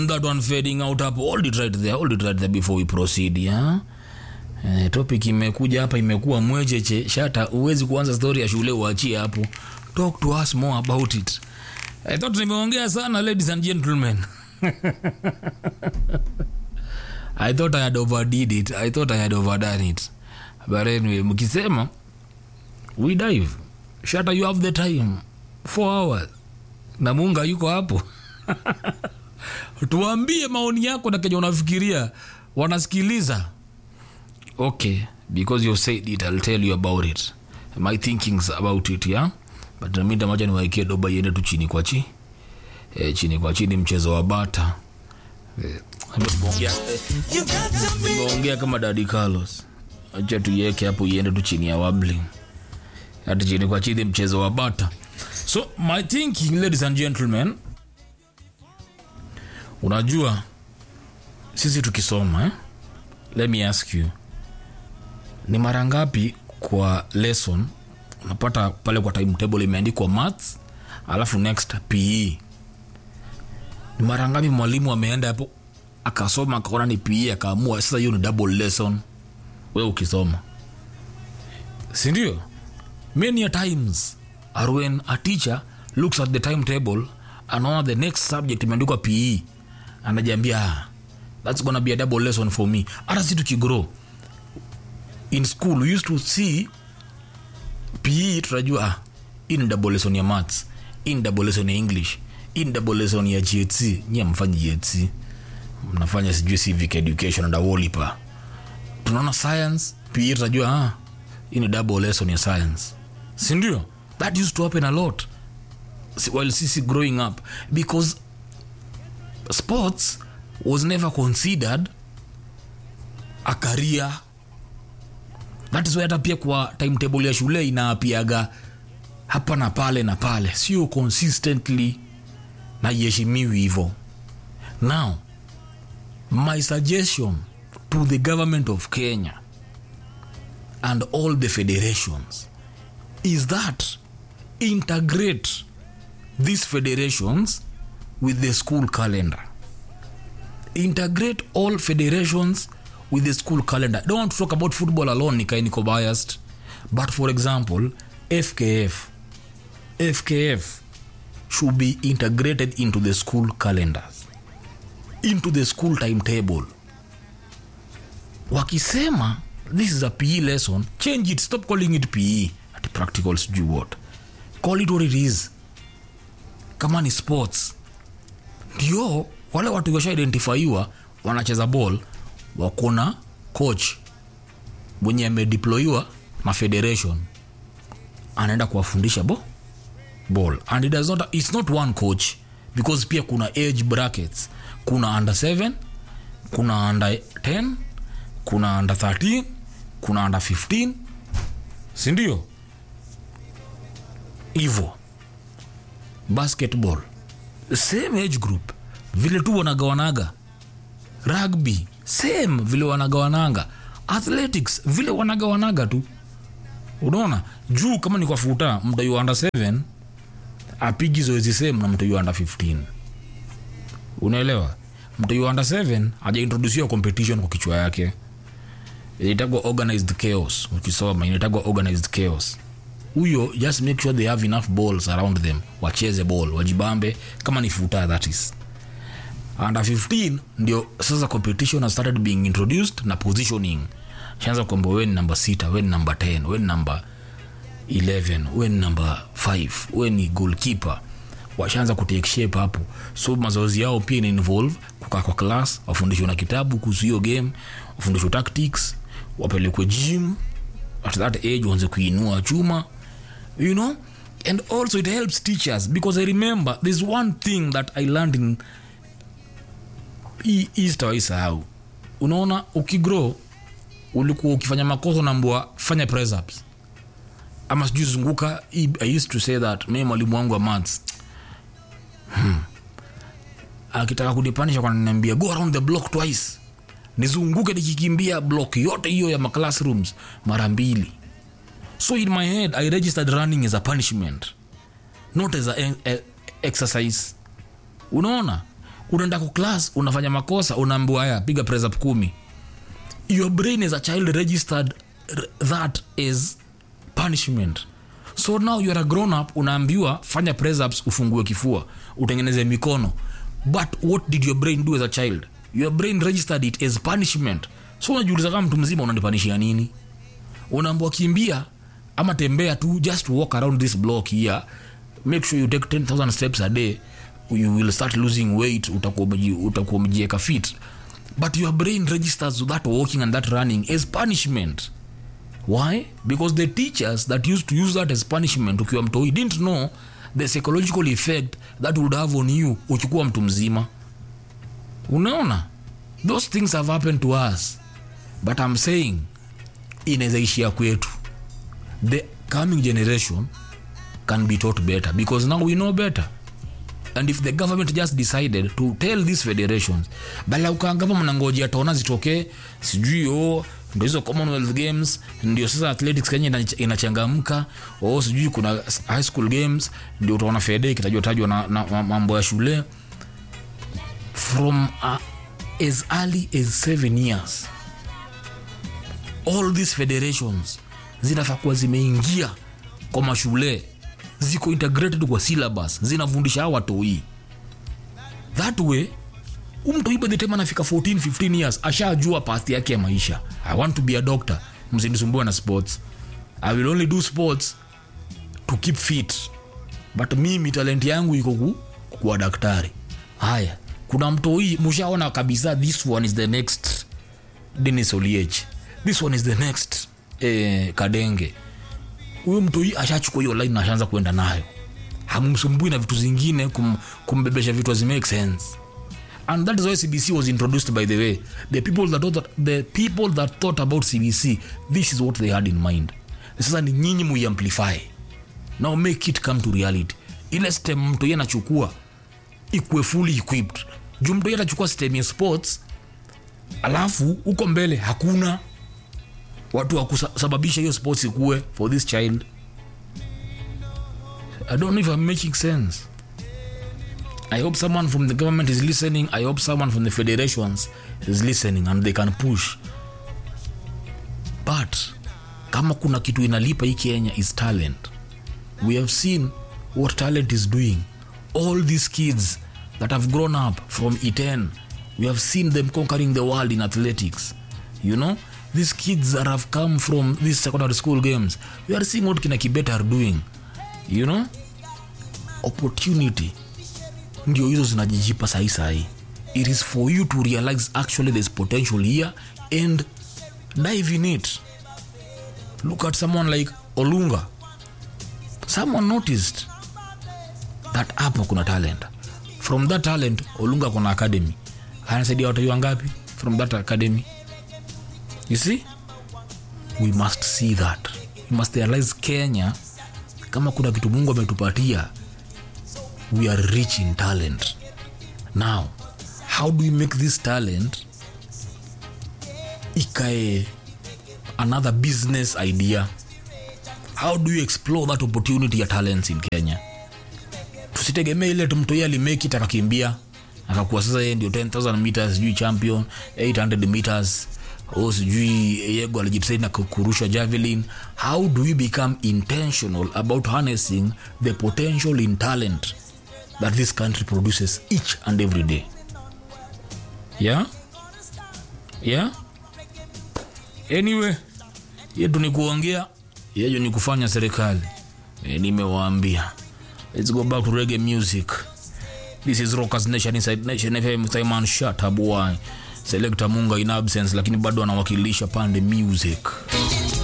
that one fading out hapo hold it right there hold it right there before we proceed yeah? Eh, topic imekuja hapa imekuwa mwecheche shata huwezi kuanza story ya shule uachie hapo talk to us more about it i thought nimeongea sana ladies and gentlemen i thought i had overdid it i thought i had overdone it but anyway mkisema we dive shata you have the time four hours na munga yuko hapo tuambie maoni yako na kenye unafikiria wanasikiliza okay because you said it i'll tell you about it my thinkings about it yeah but namida macha niwaikie doba iende tu chini kwa chi e, chini kwa chini mchezo wa bata Eh, nimeongea- eh, nimeongea kama dadi carlos acha tuiweke hapo iende tu chini ya wabling hati chini kwa chini mchezo wa bata so my thinking ladies and gentlemen unajua sisi tukisoma eh? let me ask you ni mara ngapi kwa lesson unapata pale kwa timetable imeandikwa maths alafu next pe ni mara ngapi mwalimu ameenda hapo akasoma akaona ni pe akaamua sasa hiyo ni double lesson we ukisoma sindio many a times are when a teacher looks at the timetable anaona the next subject imeandikwa pe anajiambia ah, that's gonna be a double lesson for me hata si tukigrow in school we used to see pe tunajua ah, hii ni double lesson ya maths hii ni double lesson ya english hii ni double lesson ya ght nyie mfanyi ght mnafanya sijui civic education and awolipa tunaona science pe tunajua ah, hii ni double lesson ya science sindio that used to happen a lot si- while sisi growing up because sports was never considered a career that is why hata pia kwa timetable ya shule inaapiaga hapa na pale na pale sio consistently na iheshimiwi hivo now my suggestion to the government of kenya and all the federations is that integrate these federations with the school calendar integrate all federations with the school calendar I don't want to talk about football alone nikae niko biased but for example fkf fkf should be integrated into the school calendars into the school timetable wakisema this is a pe lesson change it stop calling it pe at practical sijui what call it what it is kama ni sports ndio wale watu washa identifyiwa wanacheza ball wakona coach mwenye amedeployiwa na federation anaenda kuwafundisha bo ball and it does not, it's not one coach because pia kuna age brackets kuna under 7 kuna under 10 kuna under 13 kuna under 15 sindio hivo basketball same age group vile tu wanagawanaga rugby same vile wanagawananga athletics vile wanagawanaga tu unaona juu kama ni kwa futa mtaiwa under 7 apigi zoezi same na mtaiwa under 15 unaelewa mtaiwa under 7 ajaintrodusiwa competition kwa kichwa yake inaitagwa organized chaos ukisoma inaitagwa organized chaos huyo just make sure they have enough balls around them wacheze ball wajibambe kama ni futa that is under 15 ndio sasa competition has started being introduced na positioning shanza kwamba we ni namba 6 we ni namba 10 we ni namba 11 we ni namba 5 we ni goalkeeper washaanza kutake shape hapo so mazoezi yao pia ina involve kukaa kwa class wafundishwe na kitabu kuhusu hiyo game wafundishwe tactics wapelekwe gym at that age waanze kuinua chuma you know and also it helps teachers because i remember there's one thing that i learned in hii hii sitawaisahau unaona ukigrow ulikuwa ukifanya makosa unaambua fanya press ups ama sijui zunguka Hii- i used to say that mi mwalimu wangu wa maths hmm. akitaka kunipanisha kananiambia go around the block twice nizunguke nikikimbia block yote hiyo ya maclassrooms mara mbili so in my head i registered running as a punishment not as a, a, exercise unaona unaenda kwa class unafanya makosa unaambiwa haya piga press up kumi your brain as a child registered r- that as punishment so now you are a grown up unaambiwa fanya press ups ufungue kifua utengeneze mikono but what did your brain do as a child your brain registered it as punishment so unajiuliza kama mtu mzima unanipanishia nini unaambwa kimbia ama tembea tu just walk around this block here make sure you take 10000 steps a day you will start losing weight utakuwa umeji- utakuwa umejieka fit but your brain registers that walking and that running as punishment why because the teachers that used to use that as punishment ukiwa mtoi didn't know the psychological effect that would have on you ukikuwa mtu mzima unaona those things have happened to us but i'm saying inaweza ishia kwetu the coming generation can be taught better because now we know better and if the government just decided to tell these federations bala ukaangapa mnangojea taona zitokee sijui o ndo hizo commonwealth games ndio sasa athletics kenya ina- inachangamka o sijui kuna high school games ndio utaona fede ikitajwa tajwa na, na ma- mambo ya shule from uh, as early as seven years all these federations zinafaa kuwa zimeingia kwa mashule ziko integrated kwa syllabus zinafundisha hawa watoi that way umtoi by the time anafika 14 15 years ashajua path yake ya maisha i want to be a doctor msinisumbue na sports i will only do sports to keep fit but mimi talent yangu iko ku, kuwa daktari haya kuna mtoi mushaona kabisa this one is the next denis oliech this one is the next eh, kadenge huyo mtoi ashachukua hiyo line na ashaanza kuenda nayo hamumsumbui na vitu zingine kum, kumbebesha vitu hazimake sense and that is why cbc was introduced by the way the people that thought, the people that thought about cbc this is what they had in mind sasa ni nyinyi muiamplify now make it come to reality ile stem mtoi anachukua ikuwe fully equipped juu mtoi atachukua stem ya sports alafu huko mbele hakuna watu wa kusababisha hiyo sports ikuwe for this child i don't know if i'm making sense i hope someone from the government is listening i hope someone from the federations is listening and they can push but kama kuna kitu inalipa hii kenya is talent we have seen what talent is doing all these kids that have grown up from iten we have seen them conquering the world in athletics you know these kids that have come from these secondary school games we are seeing what kina kibet are doing you know opportunity ndio hizo zinajijipa sahi sahi it is for you to realize actually there's potential here and dive in it look at someone like olunga someone noticed that hapo kuna talent from that talent olunga kuna academy anasaidia watu wangapi from that academy you see we must see that we must realize kenya kama kuna kitu mungu ametupatia we are rich in talent now how do we make this talent ikae another business idea how do you explore that opportunity ya talents in kenya tusitegemee ile tumtoi alimake it akakimbia akakuwa sasa yeye ndio 10000 meters sijui champion 800 meters o sijui yego alijipsaidi na kurusha javelin how do we become intentional about harnessing the potential in talent that this country produces each and every day yeah yeah anyway yetu ni kuongea yejo ni kufanya serikali e, nimewaambia let's go back to reggae music this is rockers nation inside nation fm Simon Shatabuai selector munga in absence lakini bado anawakilisha pande music